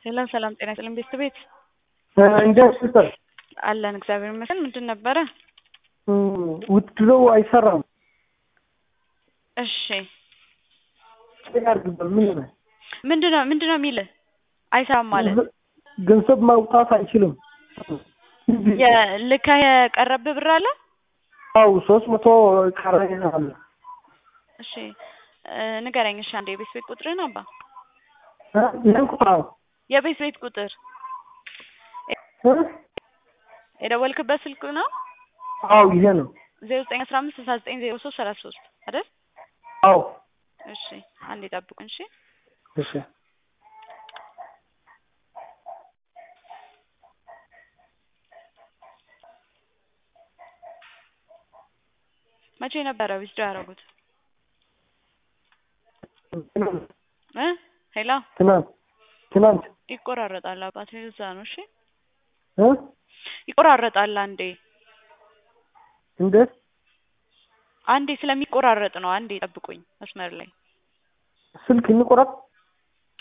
ሰላም ሰላም፣ ጤና ይስጥልኝ ቤተሰቤት እንዴት ሲስተር አለን እግዚአብሔር ይመስገን። ምንድን ነበረ? ውትድሮው አይሰራም። እሺ ያርግበት ምን ነው ምንድን ነው ምንድን ነው የሚልህ? አይሰራም ማለት ገንዘብ ማውጣት አይችልም። ልከህ የቀረብህ ብር አለ? አው ሶስት መቶ ቀረኝ አለ። እሺ ንገረኝ። እሺ አንዴ የቤት ቤት ቁጥርህን አባ ይህን ቁጥር የቤት ቤት ቁጥር የደወልክበት ስልክ ነው? አው ይሄ ነው። ዜሮ ዘጠኝ አስራ አምስት ስልሳ ዘጠኝ ዜሮ ሶስት ሰላሳ ሶስት አይደል? አው እሺ አንዴ ጠብቁን። እሺ እሺ መቼ ነበረ ዊዝድሮ ያደረጉት? እ ሄሎ ትናንት ትናንት ይቆራረጣል አባቴ፣ እዛ ነው። እሺ እ ይቆራረጣል። አንዴ እንዴት አንዴ ስለሚቆራረጥ ነው። አንዴ ጠብቁኝ መስመር ላይ ስልክ እንቆረጥ